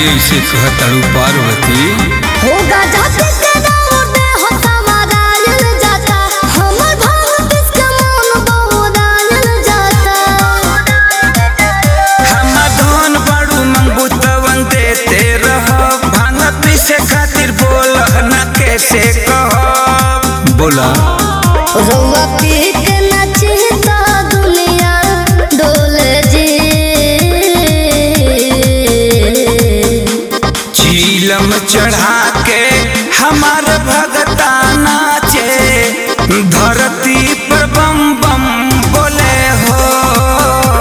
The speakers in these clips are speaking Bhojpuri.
ऐसे कहताड़ू पार्वती होगा जाके के दौड़े हो समारायल जाता हमर भाव किसके मन बहुरायल जाता हम धन बड़ू मंगू तवन देते रह भांग पीसे खातिर बोल न कैसे कह बोला रउआ पी के नचता दुनिया डोले जी चीलम चढ़ा के हमार भगता नाचे धरती पर बम बम बोले हो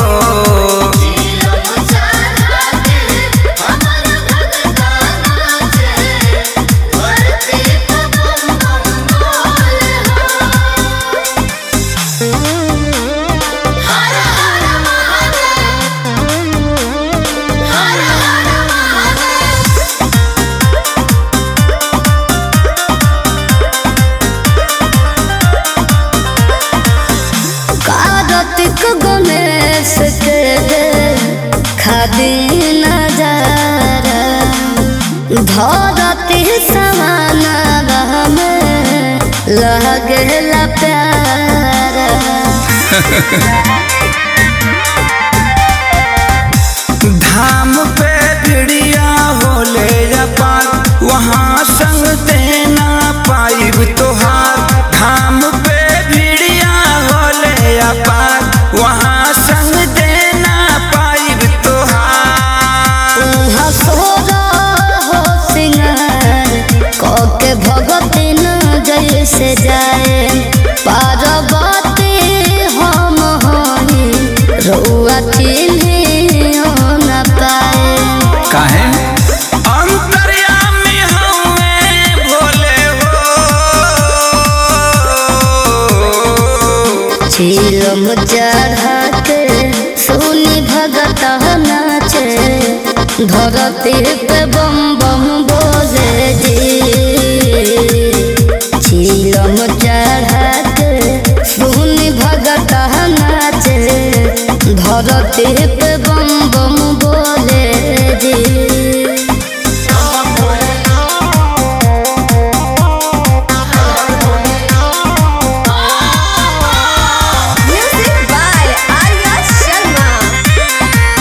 कार्तिक गणेश के दे खादी नजारा धरती समाना में लगेला प्यारा धाम पे भिड़िया होले अपार वहाँ संग देना पाइब तोहार धाम पे भिड़िया होले अपार वहाँ संग देना पाइब तोहार उहाँ सोरा हो सिंगार कके भगती न जैसे जाए पार्वती हम हई रउआ चिन्ही न पाए काहे अंतर्यामी हमें भोले हो झीलम चढ़ा के सुनी भगत नाचे धरती पे बम बम बोले जी झीलम चढ़ा के सुनी भगत नाचे धरती पे बम बम बोले जी Music by Arya Sharma.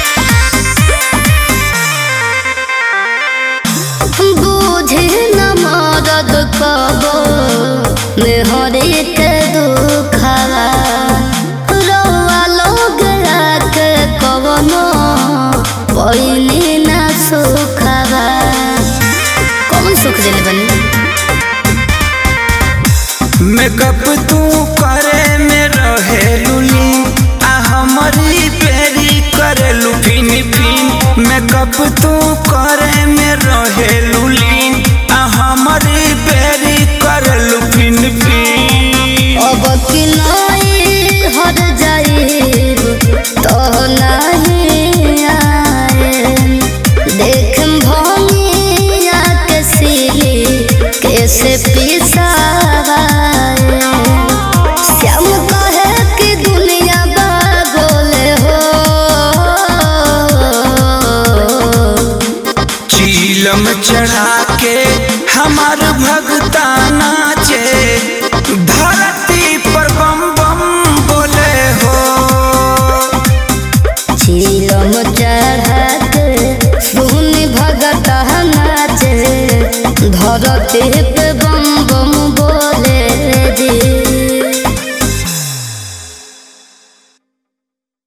बूझे न मदद कबो मेहरी के दुखवा रउआ लोग के कवनो पहिनी न सुखवा कौन सुख देले बनी मेकअप तू करे में रहे लुली आ हमारी पेरी करे लुफिन फिन मेकअप तू करे में रहे लुली आ हमारी पेरी करे लुफिन फिन अब कि नहीं हर जाइब तो नहीं आए देख भंगिया के सिली कैसे पिसावाए श्याम कहे कि दुनिया बागोले हो चीलम चढ़ा के हमार भगता नाचे धरती पर बम बम बोले हो झीलम चढ़ा के सुनी भगत नाचे धरती पे